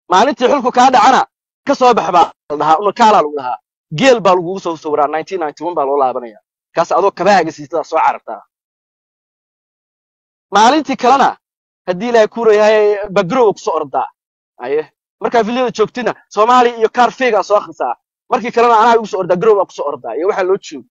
maalintii xulku kaa dhacana ka soo bax baa la dhahaa unakaalaa lagu dhahaa geel baa lagugu soo sawiraa nineteen ninety one baa loo laabanaya kaas adoo kabahaaga siitada soo carartaa maalintii kalena haddii ilaahay kuurayahay bagrowa kusoo ordaa aye markaa villada joogtina soomaaliya iyo kaar feegaa soo akhrisaa markii kalena anaa igu soo ordaa garow baa kusoo ordaa iyo waxaa loo joogo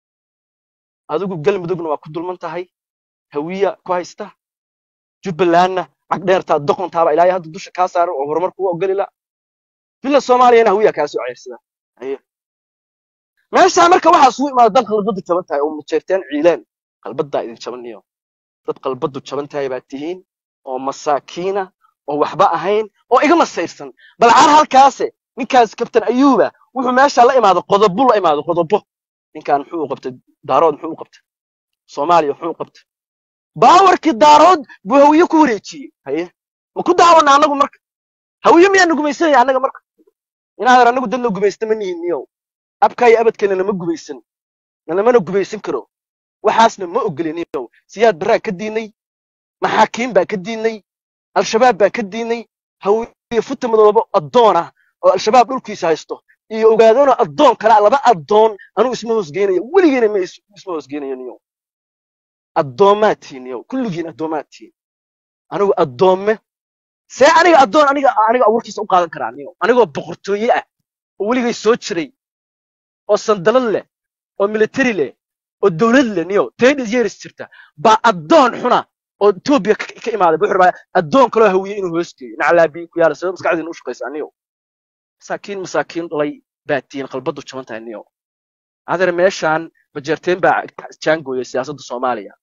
adigu galmudugna waa ku dulman tahay hawiya ku haysta jubbalandna cagdheertaa doqontaaba ilaahay hadda dusha kaa saaran oo horumar kugu ogoli la villa soomaaliyana hawiya kaa soo ceyrsada aye meeshaa marka waxaa isugu imaada dad qalbadu jaban tahay oo majeerteen ciileen qalbadaa idin jabaniyo dad qalbadu jaban tahay baa tihiin oo masaakiina oo waxba ahayn oo iga masayrsan bal car halkaase ninkaas kabtan ayuuba wuxuu meesha la imaado qodobo la imaado qodobo ninkan muxuu u qabtay daarood muxuu u qabtay soomaaliya muxuu u qabtay baawarkii daarood buu hawiye ku wareejiyey haye ma ku daawana annagu marka hawiye miyaanu gumaysanaya annaga marka inaadan annagu dad la gumaysta ma nihin niyow abkaa iyo abadkeena nama gumaysan nalamana gumaysan karo waxaasna ma ogoliniyow siyaad baraa ka diinay maxaakiim baa ka diinay al-shabaab baa ka diinay hawiye futa madoobo addoon ah oo al-shabaab dhulkiisa haysto iyo ogaadona addoon kale laba addoon anugu isma hoosgeynayo weligeena ma is- isma hoosgeynayo niyow addoomaad tihiin niyow kulligiin addoomaad tihiin anigu addoomme see aniga addoon aniga aniga abuurkiisa u qaadan karaa niyow anigoo boqortooye ah oo weligay soo jiray oo sandalad leh oo military leh oo dowlad leh niyow ten years jirta baa addoon xuna oo etoobiya ka ka imaaday wuxuu rabaa addoon kaloo hawiye inuu hoos geeyo naclaabiin ku yaala sabab maskaxdiina u shaqaysaa niyow masaakiin masaakiin dhalay baa tihiin qalbadu jaban tahay niyow adeer meeshaan bajeerteen baa jaangooya siyaasadda soomaaliya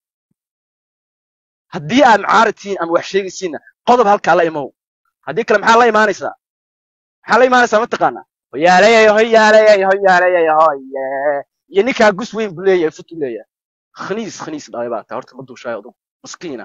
haddii aad mucaarad tihiin ama wax sheegaysiinna qodob halkaa la imow haddii kale maxaa la imaanaysaa maxaa la imaanaysaa mataqaanaa hoyaaleyay hoyaaleyay hoyaaleyay hoye iyo ninkaa gus weyn buu leeyahay futu leeyahay khaniis khaniis dhalay baa taa horta ma duushaay adugu maskiina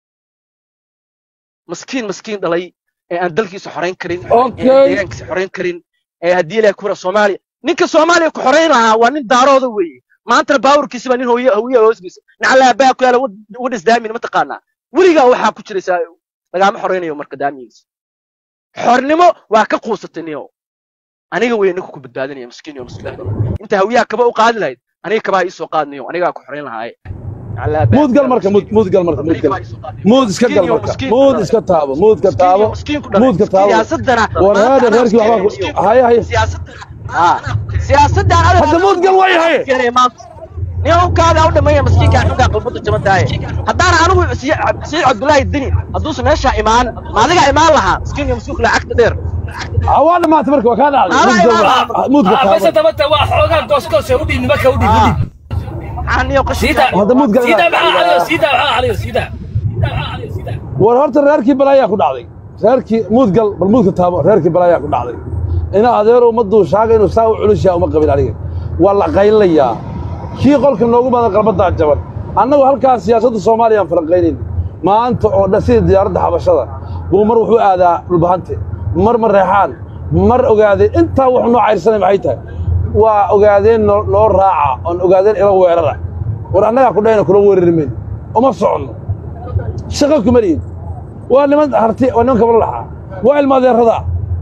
maskiin maskiin dhalay ee aan dalkiisa xorayn karin ee aan okay deegaankiisa xorayn karin ee haddii ilaah kura soomaaliya ninka soomaaliya ku xorayn lahaa waa nin daarooda weeye maantana baawarkiisi baa nin hawiye hawiye hoosgiisa nacalaa baa ku yaala wadhis daamin mataqaanaa weligaa waxaa ku jiraysaa lagaama xoraynayo marka daamigiisa xornimo waa ka quusatay niyow aniga wey ninka ku badbaadinaya miskiin iyo miskiin inta hawiyaha kaba u qaadi lahayd aniga kabaa iisoo qaadniyo anigaa ku xorayn lahaaye nacalaa baa muud ku gal yaala marka muud miskiin muud gal marka muud aniga gal kabaa iisoo qaadniyo muud iska miskiin gal iyo marka miskiin ku muud dhalay iska taabo muud ka miskiin iyo taabo miskiin ku dhalay muud ka taabo siyaasadana war maanta heeda anaa reerkii keenaya waxbaa miskiin ku haye haye siyaasadana aa siyaasadaan adeer hadda anaa muud gal way anaa haye keenaya maanta niyonkaaga u dhammeeya miskiinkaa xunkaa qalbada jaban tahay haddaana anigu siciid cabdullaahi dini hadduusan meeshaa imaan ma adigaa imaan lahaa miskiin iyo miskiin kula cagta dheer waa dhamaatay marka waa kaa dhacday maadaa muud gal imaan lahaa muud ka base taabo tabata waa xoogaa goosgoos u dhiib nimanka u dhiib u aa dhiib maxaa niyo siida qashinkaa hadda muud gal siida inaad maxaa caliyo siida maxaa caliyo siida maxaa caliyo siida war horta reerkii balaayaa ku dhacday reerkii muud gal bal muud ka taabo reerkii balaayaa ku dhacday ina adeero uma duushaaga inuu saa u culusyaa uma qabin aniga waa la qaylayaa kii qolka noogu badan qalbadaa jaban annagu halkaas siyaasadda soomaaliya aan falanqaynayn maanta oo dhan sida diyaaradda xabashada buu mar wuxuu aadaa dhulbahante mar mareexaan mar ogaadeen intaa wuxuu noo cayrsanay maxay tahay waa ogaadeen noo noo raaca oon ogaadeen ila weerara war annagaa ku dhahayna kula weerari mayno uma soconno shaqo kuma lihin waa niman harti waa niman kabalo laxaa waa ilmaadeerrada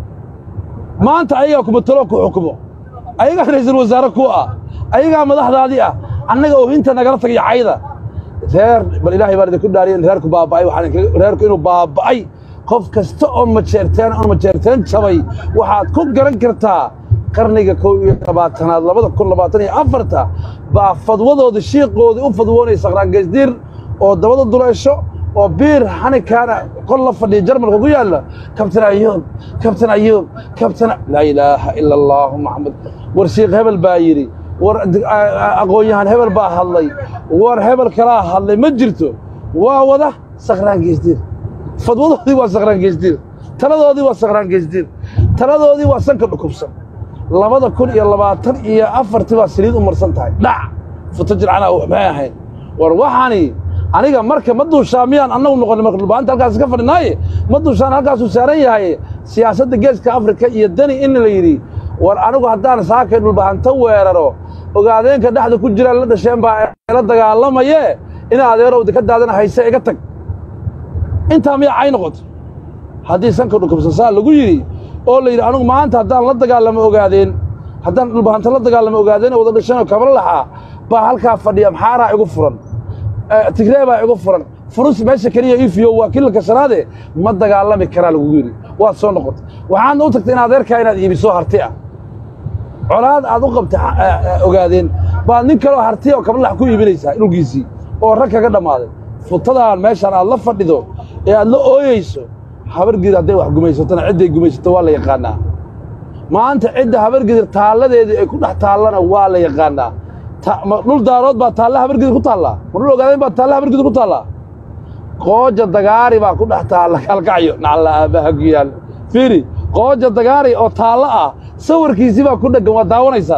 maanta ayagaa kumatalo ku xukumo ayagaa ra'iisul wasaare ku ah ayagaa madaxdaadii ah annaga oo inta nagala tagay cayda reer bal ilaahay baan idinku dhaariyan reerku baaba'ay waxaan idinkaga- reerku inuu baaba'ay qof kasta oo majeerteen oo majeerteen jabay waxaad ku garan kartaa qarniga kow iyo labaatanaad labada kun labaatan iyo afarta baa fadwadooda shiiqoodii u fadwoonaya saqraangeysdiir oo dabada duleesho oo biir xanikaana qol la fadhiya jarmalka ku yaalla kabtan ayuub kabtan ayuub kabtan laa ilaaha ila allahu maxamed war shiikh hebel baa yidhi war aqoon-yahan hebel baa hadlay war hebel kalaa hadlay ma jirto waa wada sakraan geysdiir fadwadoodii waa sakraan geysdiir taladoodii waa sakraan geysdiir taladoodii waa sanka dhukubsan labada kun iyo labaatan iyo afartii baa saliid u marsan tahay dhac futo jircanaa maxay ahayn war waxaani aniga marka ma duushaa miyaan annagu noqon marka dhulbaanta halkaas ka fadhinaaye ma duushaan halkaasuu saaran yahay siyaasadda geeska afrika iyo dani in la yidhi war anigu haddaan saakay dhulbahanto weeraro ogaadeenka dhexda ku jiraan la dhasheen baa la dagaalamaye ina adeerowda ka daadana hayse iga tag intaa miyaa cay noqoto haddii sanka dhukubsan saa lagu yidhi oo la yidhi anugu maanta haddaan la dagaalamo ogaadeen haddaan dhulbahanta la dagaalamo ogaadeen oo wada dhashanoo kabla laxaa baa halkaa fadhiya maxaaraa igu furan Eh, tigree baa igu furan furus meesha keliya ifiyo waa kilalka shanaade ma dagaalami karaa lagugu yidhi waad soo noqotay waxaadna u tagtay in adeerkaa inaad iibiso harti ah colaad aad u qabtay xa- eh, eh, ogaadeen baad nin kaloo harti oo kablax ku iibinaysaa dhulkiisii oo rag kaga dhammaaday futadaan meeshaan aad la fadhido ee aad la ooyeyso habargidir hadday wax gumaysatona cidday gumaysato waa la yaqaannaa maanta cidda habargidir taalladeedii ay ku dhex taallana waa la yaqaannaa Ta- ma dhul daarood baa taalla habargidir ku taallaa ma dhul ogaadeen baa taalla habargidir ku taallaa qooja dagaari baa ku dhex taalla kalkacyo nacalla aabbaha ku yaal fiiri qooja dagaari oo taallo ah sawirkiisii baa ku dheggan waa daawanaysaan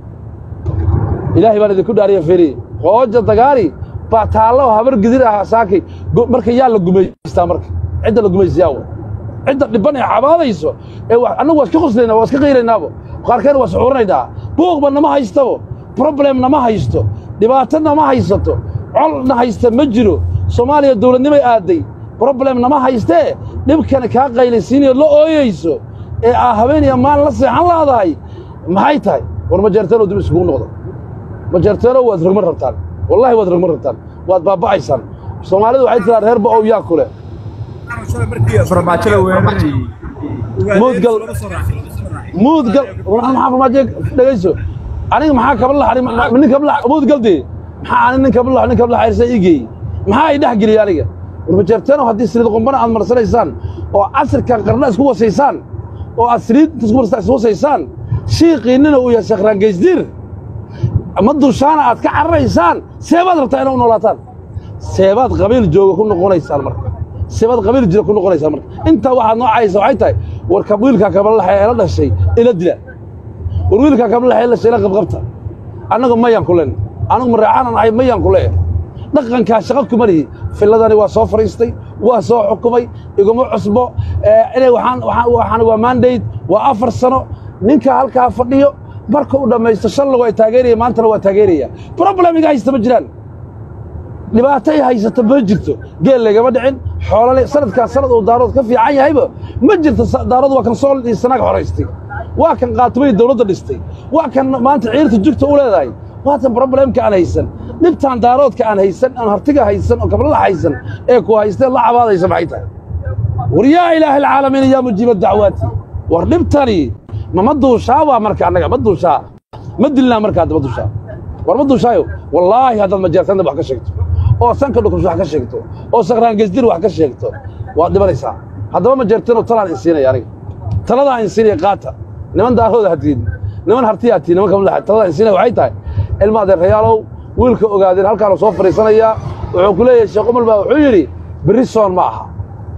ilaahay baan idinku dhaariya fiiri qooja dagaari baa taallo oo habar gidir ah saakay Go- marka yaa la gumaystaa marka cidda la gumaysiyaa wa cidda dhibban ee cabaadayso ee wa- annagu waa iska qoslaynaa waa iska qayraynaabo qaarkeena waa suxuuranaynaa buuqba nama haystabo problem nama haysto dhibaato nama haysato colna haysta ma jiro soomaaliya dowladnimay aadday problem nama haystee dhibkana kaa qaylaysiinayo la ooyeyso ee aa habeen iyo maalin la seexan laadahay maxay tahay war ma jeerteeno dib isugu noqdo ma jeerteeno waad rogman rabtaan wallahi waad rogman rabtaan waad baaba'aysaan soomaalidu waxay tiraa reer ba'ow yaa kule farmaajada weerarayay muudgal muudgal waxaan maxaa farmaajo dhegayso aniga maxaa kaba laxay nin kaba lax muudgal dee maxaa ani nin kaba lax nin kaba laxaysa ii geeyey maxaa ay dhex geliyey aniga warmajeerteeno haddii saliid qumbana aad marsanaysaan oo casirkan qarna isku wasaysaan oo aad saliid isku marsa- isku wasaysaan shiiqiinnina uu yahay sheekh raangeysdiir ma dushaana aad ka cararaysaan seebaad rabtaa inaa u noolaataan seebaad qabiil jooga ku noqonaysaan marka seebaad qabiil jira ku noqonaysaan marka intaa waxaad noocaysa waxay tahay war ka wiilkaa kabalaxa ee la dhashay ila dila war wiilkaa kabalaxa ee la dhashay ila qabqabta annagu mayaan ku len anigu mareexaanan ahay mayaan ku leeyahay dhaqankaa shaqo kuma lihi filladani waa soo fadhiistay waa soo xukumay iguma cusbo eh, inay waxaan waxaan waxaan waa mandate waa afar sano ninka halkaa fadhiyo marka uu dhammaysto shalna waa taageeraya maantana waa taageeraya problem iga haysta ma jiraan dhibaato ay haysato ma jirto geel lagama dhicin xoolale sanadkaa sanad uu daarood ka fiican yahayba ma jirto sa- daarood waa kan sool iyo sanaag xoraystay waa kan qaatumay dawladda dhistay waa kan maanta ciirta jugta u leedahay waatan problemka aan haysan dhibtaan daaroodka aan haysan aan hartiga haysan oo gablala haysan ee ku haystee la cabaadaysa maxay tahay war yaa ilaaha alcaalamiin yaa mujiiba dacwaati war dhibtani ma ma duushaa waa marka annaga ma duushaa ma dilnaa marka hadda ma duushaa war ma duushaayo wallaahi haddaad majeertanda wax ka sheegto oo sanka dhukus wax ka sheegto oo sakraangesdir wax ka sheegto waad dhibanaysaa haddaba majeertanoo talaan insiinaya aniga taladaa insiinaya qaata niman daarooda hatiin niman hartiya hatiin niman kamid taladaa insiinaya waxay tahay ilma adeerayaalow wiilka ogaadeen halkaanu soo fadhiisanayaa wuxuu ku leeyahay sheekh umar baa wuxuu yidhi berri soon ma aha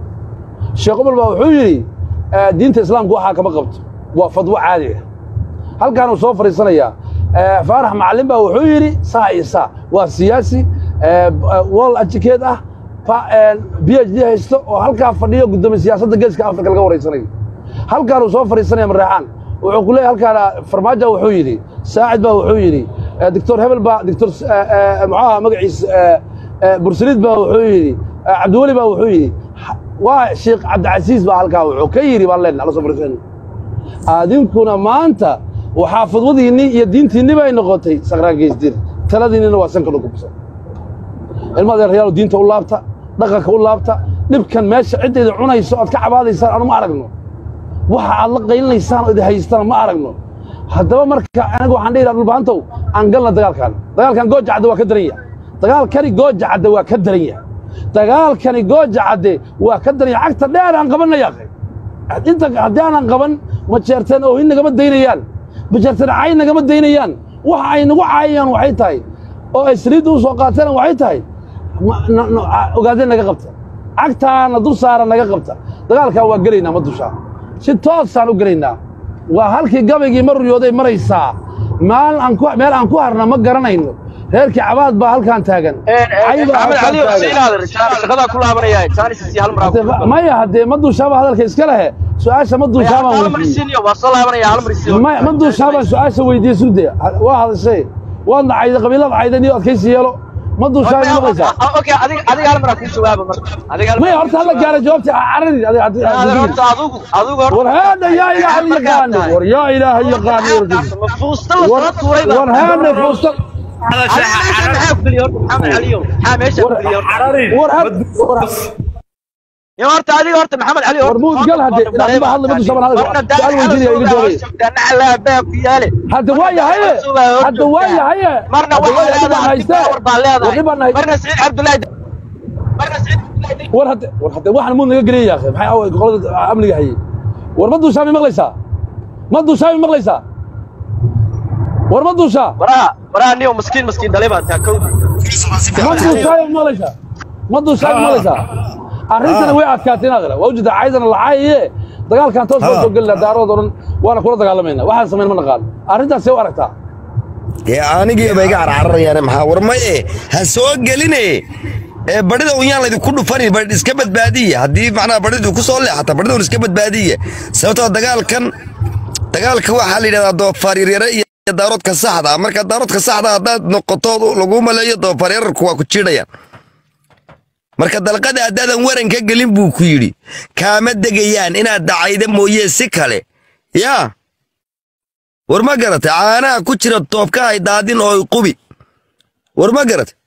sheekh umar baa wuxuu yidhi eh, diinta islaamku waxaa kama qabto waa fadwo caadi ah halkaanuu soo fadhiisanayaa Eh, faarax macallin baa wuxuu yidhi saa iyo saa waa siyaasi eh, wall educate ah pa- eh, b h d haysto oo halkaa fadhiyo guddoomiye siyaasadda geeska afrika laga wareysanayo halkaanuu soo fadhiisanaya mareexaan wuxuu ku leeyahay halkaana farmaajo wuxuu yidhi saacid baa wuxuu yidhi eh, doctor hebel baa doctor muxuaha magaciisa eh, eh, bursaliid baa wuxuu yidhi eh, cabdiweli baa wuxuu yidhi Ha- waa sheekh cabdicasiis baa halkaa wuxuu ka yidhi baan leenahay alla soo fadhiisanaya adinkuna maanta waxaa fadwadiinni iyo diintiinni bay noqotay sakraangeysdir taladiinnina waa sanka dhugubsan ilma adeerayaal diinta u laabta dhaqanka u laabta dhibkan meesha ciddayda cunayso aad ka cabaadaysaan anu ma aragno waxa aad la qaylinaysaan oo idi haystana ma aragno haddaba marka aniga waxaan dhihi lahaa dhulbaantow aan galna dagaalkan dagaalkan gooja cadde waa ka daran yahay dagaalkani gooja cadde waa ka daran yahay dagaalkani gooja cadde waa ka daran yahay cagta dheer aan qabanaya inta haddii aanan qaban ma jeerteen oohin nagama daynayaan ma jeerteen cay nagama daynayaan waxa ay nagu caayayaan waxay tahay oo ay saliidda u soo qaateen waxay tahay ma- na- na- a- ogaadeen naga qabta cagtaana dul saara naga qabta dagaalkan waa gelaynaa ma dushaa si toosaan u gelaynaa waa halkii gabaygii ma ruyooday maraysaa meel aan ku meel aan ku harna ma garanayno reerkii cabaad baa halkaan taagan Cay baa maxamed halkaan cali taagan. xuseen aadan shaqadaa ku laabanaya jaanis iyo hal mar Hadee ma- maya haddee ma duushaaba hadalka iska lehe su-aasha ma duushaabaan hal mar weydiiyey isiiniyo waa soo laabanaya hal mar isiiniyo ma ma duushaabaan su-aasha weydiiyey surde waa hadashay waad nacayda qabiilada caydan iyo adkaysi yeelo ma duushaay ma maqlaysaa okay adiga adiga hal mar aan kuu jawaaba marka adiga hal mar maya horta hala gaara jawaabta caradi adiga horta adigu adigu horta war haada yaa ilaaha yaqaano war yaa ilaaha yaqaano ma fuusta la soo tuuray war haada fuusta maxaa ku biliyo horta maxamed caliyo maxaa meesha ku biliyo war haada يا ورت هذه ورت محمد علي war muud gal hadde ilaa ma hadla ma duushaban hadal su'aal weydiinaya iga jawaabay على باب يالي hadda waa yahaye hadda waa yahaye مرنا hadda waa yahaye baan haystee هذا baan haystee مرنا سعيد عبد الله مرنا سعيد عبد الله war hadde war hadde waxaan muud naga geliyay yaakhay maxay away qolada amniga hayay war ma duushaa ma maqlaysaa ma duushaa ma maqlaysaa war ma duushaa براها براها نيو مسكين مسكين دليبا انت كودي ma duushaa ma maqlaysaa ma duushaa ma maqlaysaa arrintana way adkaatay inaad waa ujeeda caydana lacaaye dagaalkan toos baan soo gelina daarood oo dhan waana kula dagaalamayna waxaan samayn ma naqaan arrintaas see u aragtaa dee anigii bay iga carcararayaan maxaa war maye ha soo geline ee badhida un yaan laydinku dhufani badh iska badbaadiya haddii macnaha badhidu ku soo leexata badhida un iska badbaadiya sababtoo dagaalkan dagaalka waxaa la yidhahdaa doofaar yaryare iyo daaroodka saxda ah marka daaroodka saxda ah haddaad noqoto lagu maleeyo doofaar yararku waa ku jiidhayaan marka dalqada haddaadan waran ka gelin buu ku yidhi kaama degayaan inaad dacayda mooye si kale yaa war ma garatay caanaha ku jira toobka hay daadin oo qubi war ma garatay